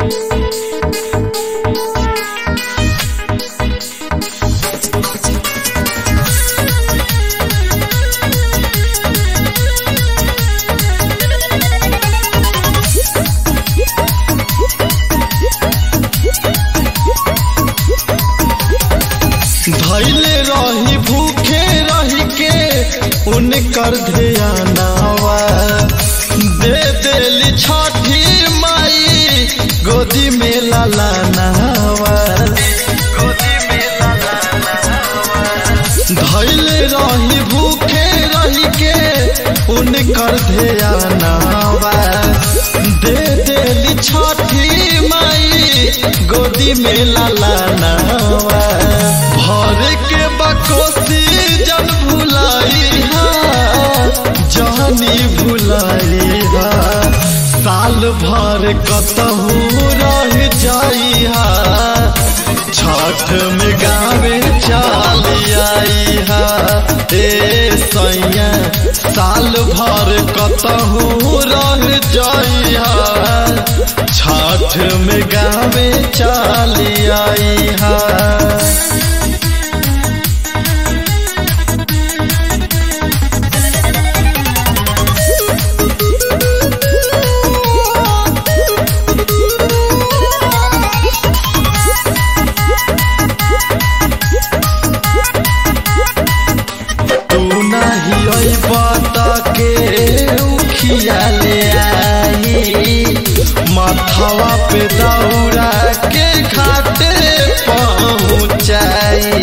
धैले रही भूखे रही के उनकर ध्यानावा दे देली छठी माई गोदी में लालानावा धैले रही भूखे रही के उनकर ध्यानावा दे देली छठी माई गोदी में लालानावा भर के बकोसी जन भुलाई हा जानी भुलाई हा साल भर कतहू रह जाई हा छठ में गावे चाल आई हा ए सैया साल भर कतहू रह जाई हा छठ में गावे चाल आई हा तू नहीं अबत के उखिया ले आई माथवा पे दौड़ा के घाटे पहुँचाई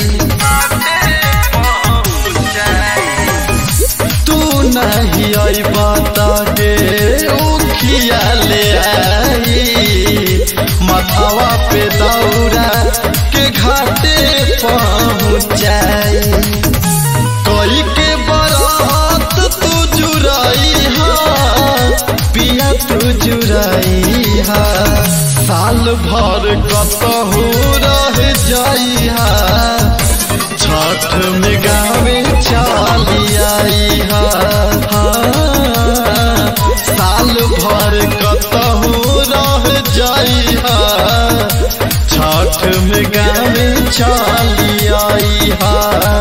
तू नहीं अबत के उखिया ले आई माथवा पे दौड़ा के घाटे पहुँचाई कोई के बरात तू जुराई हा पिया तू जुराई हा साल भर कतहू रह जाई हा छठ में गावे चाली आई हा हाँ, साल भर कतहू रह जाई हा छठ में गावे चाली आई हा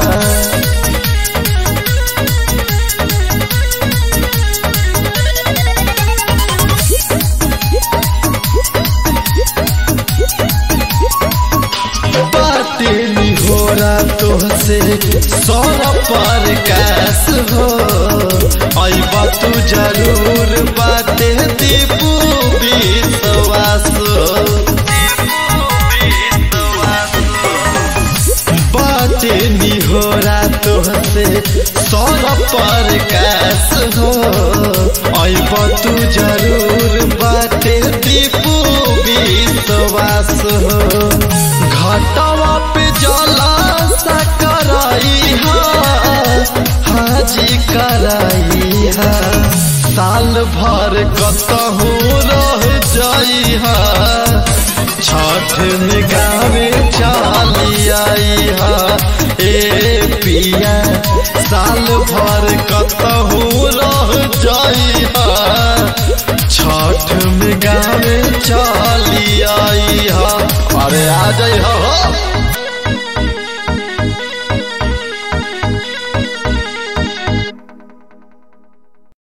बाटे निहोरा तोहसे सौरा पर कैस हो अबा तू जरूर बाटे दीपू विश्वास बाटे निहोरा तोहसे सौरा पर कैस हो अबा तू जरूर बाटे दीपू विश्वास हो घटवा पे जला सा कराई हा हाजी कराई हा साल भर कतहू रह जाई हा छठ में गावे चाली आई हा ए पिया साल भर कतहू रह जाई हा छठ में गावे चाली आई हा अरे आ जाई हो